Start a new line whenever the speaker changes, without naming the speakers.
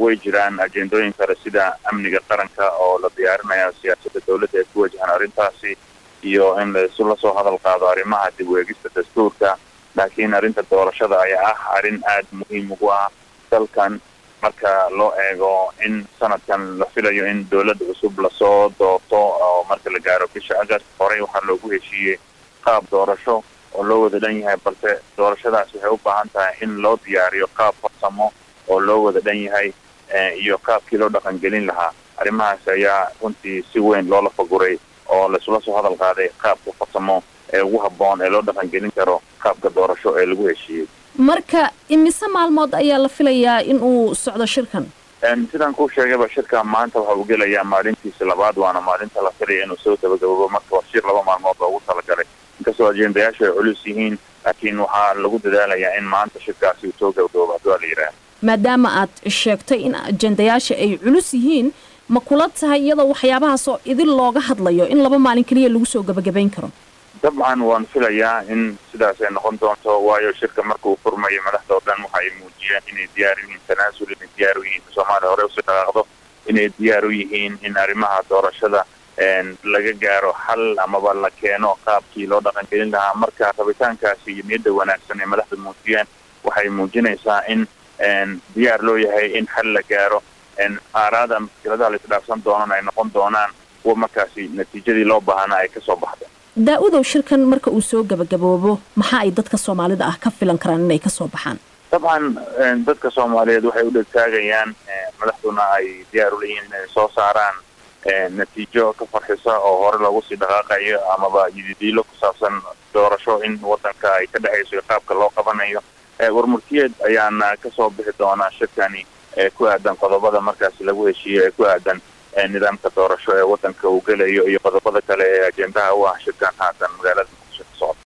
way jiraan ajendooyin kale sida amniga qaranka oo la diyaarinayo siyaasadda dowladda ee ku wajahan arrintaasi iyo in laisu la soo hadal qaado arrimaha dib u eegista dastuurka laakiin arrinta doorashada ayaa ah arrin aada muhiim ugu ah dalkan marka loo eego in sanadkan la filayo in dowladda cusub lasoo doorto oo marka la gaaro bisha agast horey waxaa loogu heshiiyey qaab doorasho oo loo wada dhan yahay balse doorashadaas waxay u baahan tahay in loo diyaariyo qaab farsamo oo loo wada dhan yahay iyo qaabkii loo dhaqangelin lahaa arrimahaas ayaa runtii si weyn loola faguray oo laisula soo hadal qaaday qaabka farsamo ee ugu habboon ee loo dhaqangelin karo qaabka doorasho ee lagu heshiiyey
marka imise maalmood ayaa la filayaa in uu socdo shirkan
sidaan kuu sheegayba shirka maanta waxa uu gelayaa maalintiisa labaad waana maalinta la filaya inuu soo gabagababo marka waa shir laba maalmood loogu talagalay inkastoo ajendayaashu ay culus yihiin laakiin waxaa lagu dadaalayaa in maanta shirkaasi uu soo gabagabo haddii waa la yidhaah
maadaama aad sheegtay in ajendayaasha ay culus yihiin ma kula tahay iyadoo waxyaabahaasoo idin looga hadlayo in laba maalin keliya lagu soo gabagabayn karo
dabcan waan filayaa in sidaas ay noqon doonto waayo shirka marka uu furmayo madaxda oo dhan waxa ay muujiyeen inay diyaar u yihiin tanaasul inay diyaar u yihiin soomaaliya hore usii dhaqaaqdo inay diyaar u yihiin in arrimaha doorashada laga gaaro xal amaba la keeno qaabkii loo dhaqangelin lahaa marka rabitaankaasi iyo niyadda wanaagsan ee madaxda muujiyeen waxay muujinaysaa in diyaar loo yahay in xal la gaaro aaraada mushkiladaha la isdhaafsan doonana ay noqon doonaan kuwa markaasi natiijadii loo baahanaa ay kasoo baxda
daa-udow shirkan marka uu soo gabagaboobo maxaa ay dadka soomaalida ah ka filan karaan inay kasoo baxaan
dabcan dadka soomaaliyeed waxay u dhegtaagayaan madaxduna ay diyaar u leeyihiin inay soo saaraan natiijo ka farxisa oo hore loogu sii dhaqaaqayo amaba yididiilo ku saabsan doorasho in wadanka ay ka dhexayso iyo qaabka loo qabanayo warmurtiyeed ayaana kasoo bixi doonaa shirkani ee ku aadan qodobada markaasi lagu heshiiyo ee ku aadan nidaamka doorasho ee wadanka uu gelayo iyo qodobada kale ee ajendaha u ah shirkan haatan magaalada